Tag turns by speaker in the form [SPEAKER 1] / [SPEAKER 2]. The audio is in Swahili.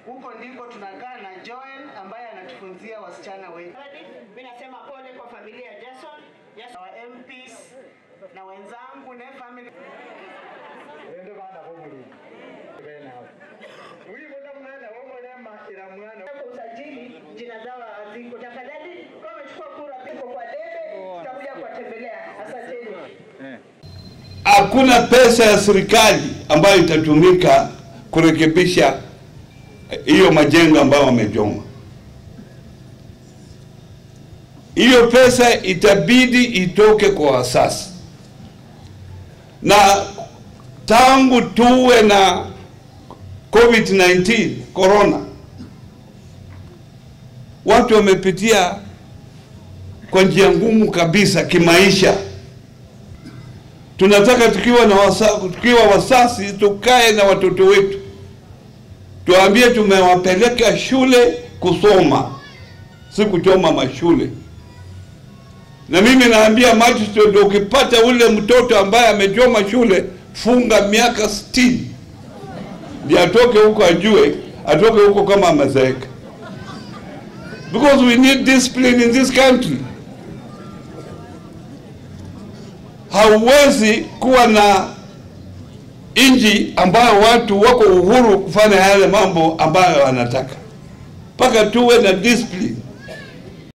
[SPEAKER 1] Huko ndiko tunakaa na Joel ambaye anatufunzia wasichana wetu.
[SPEAKER 2] Mimi nasema pole kwa familia ya Jason, Jason
[SPEAKER 1] Wa MPs na wenzangu na family
[SPEAKER 3] Wende bana bomuli. Bena. Uyi bona mwana wo mulema ila mwana.
[SPEAKER 2] kwa usajili jina zao haziko. Tafadhali kama umechukua kura piko kwa debe, tutakuja kuwatembelea. Asanteni.
[SPEAKER 4] hakuna pesa ya serikali ambayo itatumika kurekebisha hiyo majengo ambayo wamejoma. Hiyo pesa itabidi itoke kwa wasasi, na tangu tuwe na COVID-19 corona, watu wamepitia kwa njia ngumu kabisa kimaisha tunataka tukiwa na wasa, tukiwa wasasi tukae na watoto wetu, tuambie tumewapeleka shule kusoma, si kuchoma mashule. Na mimi naambia magistrate, ukipata ule mtoto ambaye amechoma shule, funga miaka sitini ndio atoke huko, ajue atoke huko kama amezeeka, because we need discipline in this country. hauwezi kuwa na nchi ambayo watu wako uhuru kufanya yale mambo ambayo wanataka, mpaka tuwe na discipline.